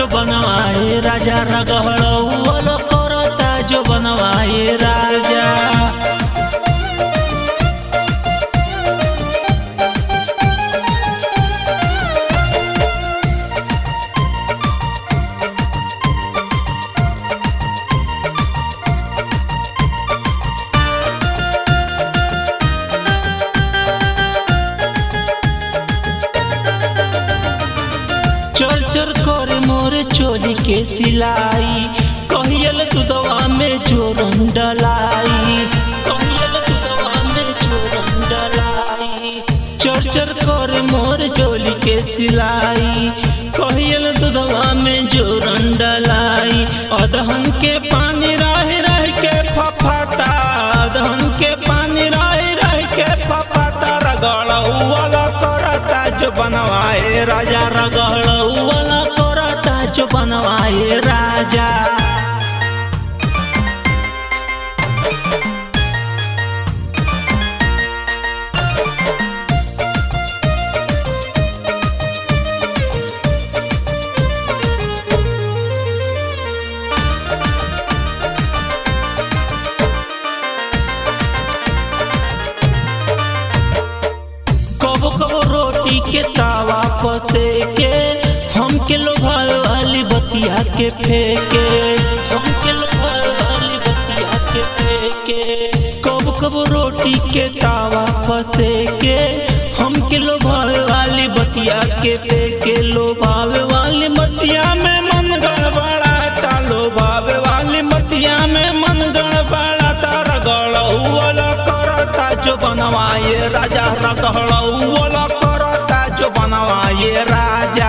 जो बनवाए राजा रगहड़ौल करता जो बनवाए राजा चल चल करे मोर चोली के सिलाई कहियल दुदवा में जोरन डलाई कहियल दुदवा में जोरन डलाई चल चल करे मोर चोली के सिलाई कहियल दुदवा में जोरन डलाई अदहन के पानी रह रह के फफाता अदहन के पानी रह रह के फफाता रगड़ौला करता जो बनवाए राजा रगड़ौला करता जो बनवाए राजा कबो कबो रोटी के तावा पसे के हम के लोभाए वाली बतिया के फेंके हम के लोभाए वाली बतिया के फेंके कबो कबो रोटी के तावा पसे के हम के लोभाए वाली बतिया के फेंके लोभावे वाली मतिया में मन गड़बड़ाता लोभावे वाली मतिया में मन गड़बड़ाता रगड़ौला करता जो बनवाए राजा रगड़ौला करता जो बनवाए राजा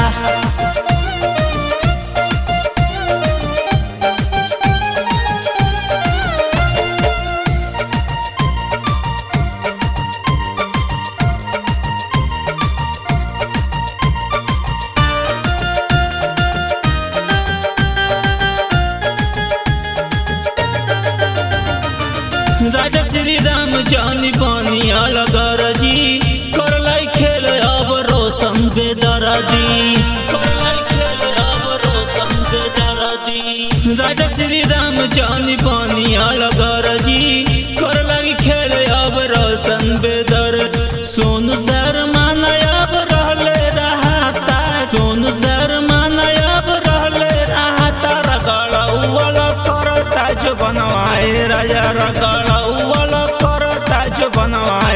राजा श्री राम जानी बानी अलगर जी करलाई खेल अब रोशन बेदरदी करलाई खेल अब रोशन बेदरदी राजा श्री राम जानी बानी अलगर जी करलाई खेल अब रोशन बेदर सोनू शर्मा नयाब रहले रहता सोनू शर्मा नयाब रहले रहता रगड़ौला करता जो बनवाए राजा रगड़ौला करता जो बनवाए